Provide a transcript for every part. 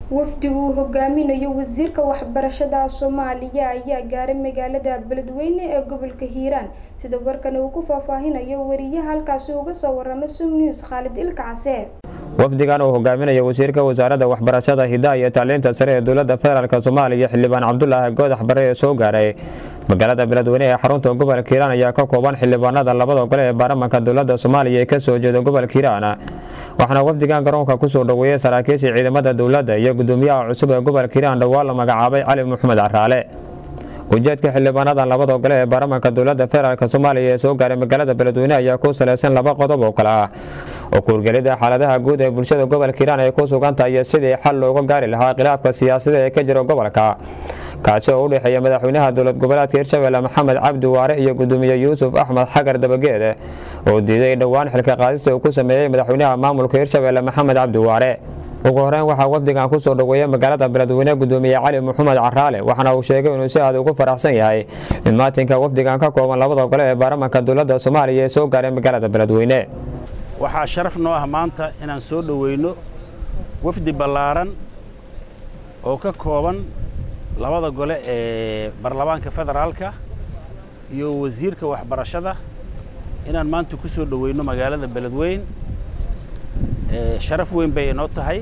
wafdi uu hogaaminayo wasiirka waxbarashada soomaaliya ayaa gaaray magaalada beledweyne ee gobolka hiiraan sida warkan uu ku faahfaahinayo wariyaha halkaasi uga soo warama som news khaalid ilka case wafdigan uu hogaaminayo wasiirka wasaaradda waxbarashada hidaha iyo tacliinta sare ee dowladda federaalk soomaaliya xildhibaan cabdulaahi goodax bare ee soo gaaray magaalada beledweyne ee xarunta gobolka hiiraan ayaa ka kooban xildhibaanada labada gole ee baarlamanka dowladda soomaaliya ee kasoo jeeda gobolka hiiraan waxaana wafdigan garoonka kusoo dhoweeyey saraakiishii ciidamada dowladda iyo gudoomiyaha cusub ee gobolka hiiraan dhowaan la magacaabay cali maxamed caraale ujeedka xildhibaanadan labada gole ee baarlamanka dowladda federaalk soomaaliya ee soo gaaray magaalada beledweyne ayaa ku salaysan laba qodob oo kale ah oo kuurgelida xaaladaha guud ee bulshada gobolka hiiraan ay ku sugan tahay sidii xal looga gaari lahaa khilaafka siyaasada ee ka jira gobolka kaasi oo u dhexeeya madaxweynaha dowlad goboleedka hirshabelle maxamed cabdi waare iyo gudoomiye yuusuf axmed xagar dabageed oo diiday dhowaan xilka qaadista uu ku sameeyey madaxweynaha maamulka hirshabelle maxamed cabdi waare ugu horeyn waxaa wafdigan kusoo dhoweeyey magaalada beledweyne gudoomiye cali maxamed caraale waxaana uu sheegay inuu si aad ugu faraxsan yahay in maatinka wafdigan ka kooban labada gole ee baarlamanka dowladda soomaaliya ee soo gaaray magaalada beledweyne waxaa sharaf noo ah maanta inaan soo dhoweyno wafdi ballaaran oo ka kooban labada gole ee baarlamaanka federaalka iyo wasiirka waxbarashada inaan maanta ku soo dhoweyno magaalada beledweyn sharaf weyn bay inoo tahay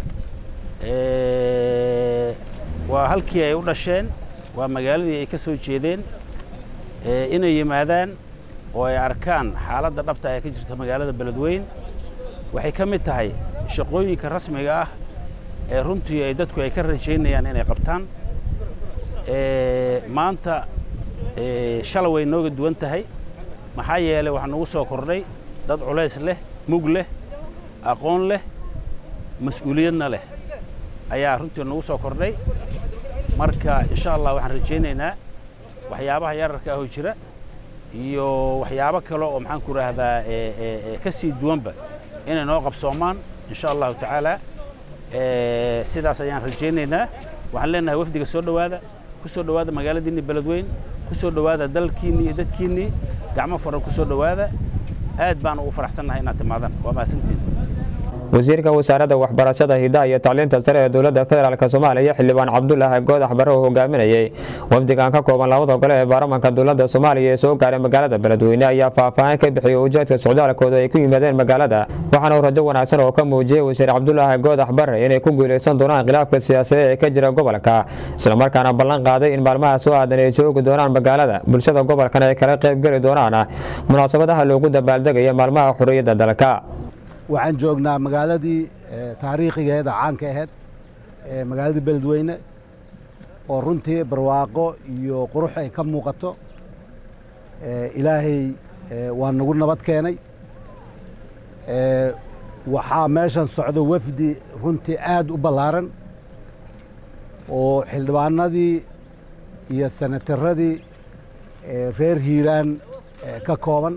waa halkii ay u dhasheen waa magaaladii ay ka soo jeedeen inay yimaadaan oo ay arkaan xaaladda dhabta ee ka jirta magaalada beledweyn waxay ka mid tahay shaqooyinka rasmiga ah ee runtii ay dadku ay ka rajaynayaan inay qabtaan maanta shala way nooga duwan tahay maxaa yeelay waxaa nagu soo kordhay dad culays leh mug leh aqoon leh mas-uuliyadna leh ayaa runtii nagu soo kordhay marka insha allah waxaan rajaynaynaa waxyaabaha yararka ahoo jira iyo waxyaabo kale oo maxaan ku idhaahdaa ka sii duwanba inay noo qabsoomaan insha allahu tacaala sidaas ayaan rajaynaynaa waxaan leenahay wafdiga soo dhowaada ku soo dhowaada magaaladiinni beledweyn ku soo dhowaada dalkiinnii iyo dadkiinnii gacmo furan ku soo dhowaada aad baan ugu faraxsannahay inaad timaadaan waa mahadsantiin wasiirka wasaaradda waxbarashada hidaha iyo tacliinta sare ee dowladda federaalk soomaaliya xildhibaan cabdulaahi goodax bare oo hogaaminayey wafdigan ka kooban labada gole ee baarlamanka dowladda soomaaliya ee soo gaaray magaalada beledweyne ayaa faahfaahin ka bixiyey ujeedka socdaalkooda ay ku yimaadeen magaalada waxaana uu rajo wanaagsan oo ka muujiyey wasiir cabdulaahi goodax bare inay ku guulaysan doonaan khilaafka siyaasadeed ee ka jira gobolka islamarkaana ballan qaaday in maalmaha soo aadan ay joogi doonaan magaalada bulshada gobolkan ay kala qaybgeli doonaan munaasabadaha loogu dabaaldegaya maalmaha xorriyadda dalka waxaan joognaa magaaladii taariikhigeeda caanka ahayd magaaladii beledweyne oo runtii barwaaqo iyo qurux ay ka muuqato ilaahay waa nagu nabad keenay waxaa meeshan socdo wafdi runtii aad u ballaaran oo xildhibaanadii iyo senataradii reer hiiraan ka kooban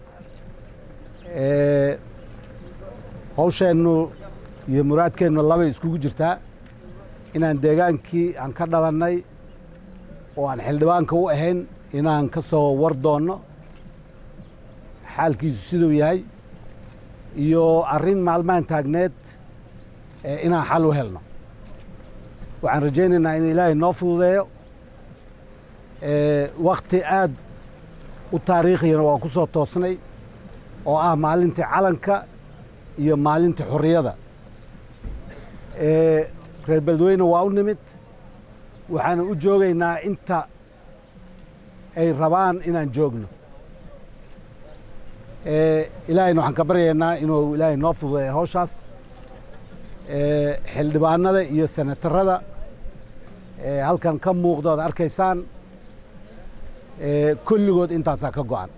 hawsheennu iyo muraadkeennu labay iskugu jirtaa inaan deegaankii aan ka dhalannay oo aan xildhibaanka u ahayn inaan ka soo war doonno xaalkiisu siduu yahay iyo arrin maalmahan taagneed inaan xal u helno waxaan rajaynaynaa in ilaahay noo fududeeyo wakhti aad u taariikhiyana waa ku soo toosnay oo ah maalintii calanka iyo maalintii xorriyada reer beledweyne waa u nimid waxaana u joogaynaa inta ay rabaan inaan joogno ilaahayna waxaan ka baryaynaa inuu ilaahay noo fududeeyo hawshaas xildhibaanada iyo senatarada halkan ka muuqda oad arkaysaan kulligood intaasaa ka go'an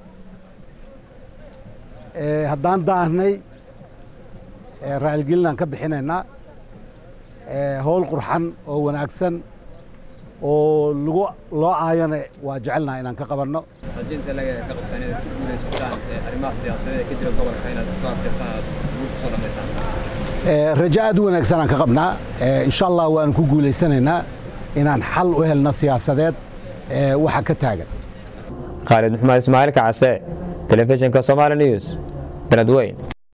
haddaan daahnay raaligelinaan ka bixinaynaa howl qurxan oo wanaagsan oo lagu loo aayana waa jecelnaha inaan ka qabanno rajinta laga ka qabtaan inaad ku guulaysataan arrimaha siyaasadeed ee ka jira gobolka inaad soo aftirtaan aad ugu kusoo dhammaysaan rajo aad u wanaagsan aan ka qabnaa insha allah waan ku guulaysanaynaa inaan xal u helno siyaasadeed waxa ka taagan khaalid maxmed ismaaciil kacase telefishinka somaali news beledweyn